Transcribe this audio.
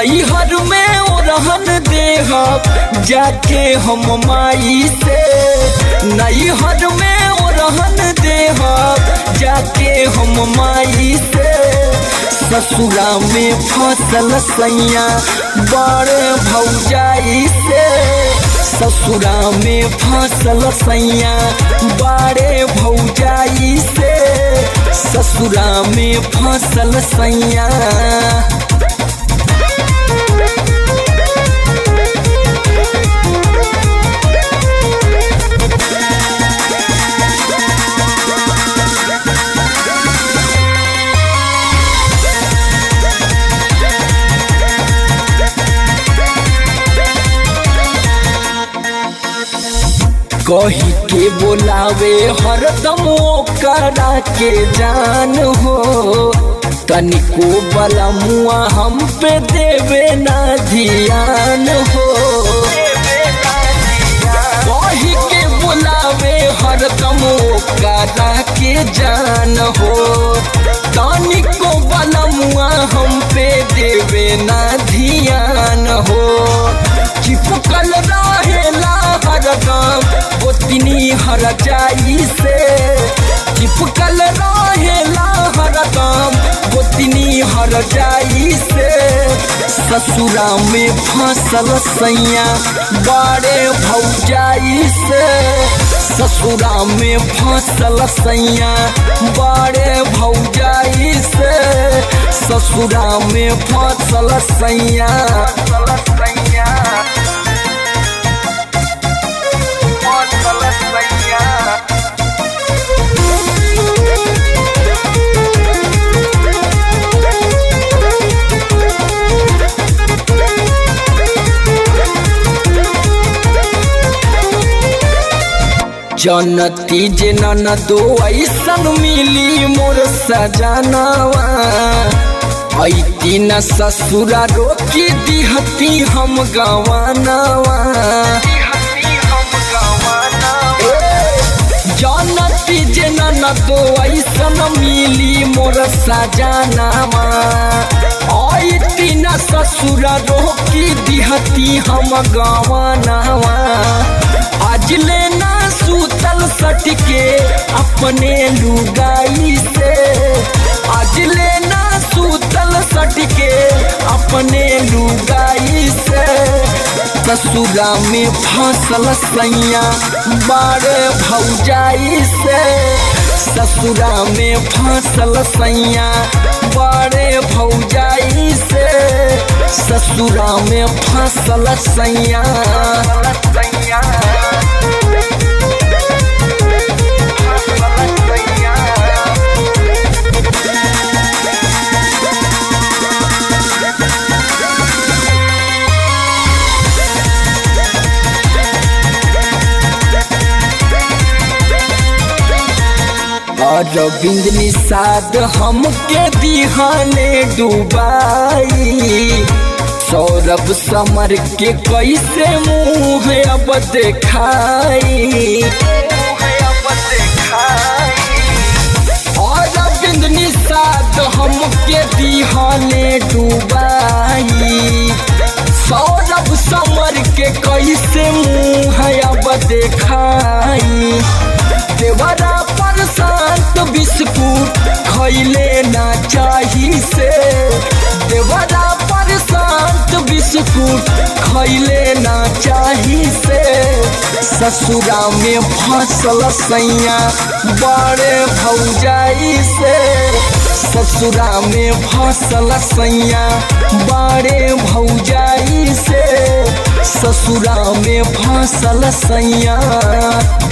नैहर में ओ रहन देहब जाके हम माई से नैहर में ओ रहन देहब जाके हम माई से ससुरा में फसल सैया बड़े भौजाई से ससुरा में फसल सैया बड़े भौजाई से ससुरा में फसल सैया कही के बोलावे हरदम करा के जान हो तनिको बला मुआ हम पे देवे ना ध्यान हो कही के बोलावे हरदम करा के जान हो तनिको बला मुआ हम पे देवे ना ध्यान हो चिपकल रहेला हरदम गोतनी हर जाई से चिपकल रहेला हरदम गोतनी हर जाई से ससुरा में फसल सैया बड़े भौजाई से ससुरा में फसल सैया बड़े भौजाई से ससुरा में फसल सैया सैया जनती जे नन दो ऐसन मिली मोर सजनावा ऐती न ससुरा रोकी दिहती हम गवानावा जनती जे नन दो ऐसन मिली मोर सजनावा ऐती न ससुरा रोकी दिहती हम गवानावा आज लेना सूतल सटके अपने लुगाई से आज लेना सूतल सटके अपने लुगाई से ससुरा में फसल सैया बारे भौजाई से ससुरा में फसल सैया बड़े भौजाई से ससुरा में फसल सैया सैया अरविंद निषाद हमके दिहाने डुबाई सौरभ समर के कैसे मुँह अब देखाई अरविंद निषाद हमके दिहाने डुबाई सौरभ समर के कैसे मुँह अब देखाई देवरा पर शांत बिस्कुट खैले ना चाही से देवरा पर शांत बिस्कुट खैले ना चाही से ससुरा में फसल सैया बड़े भौजाई से ससुरा में फसल सैया बड़े भौजाई से ससुरा में फसल सैया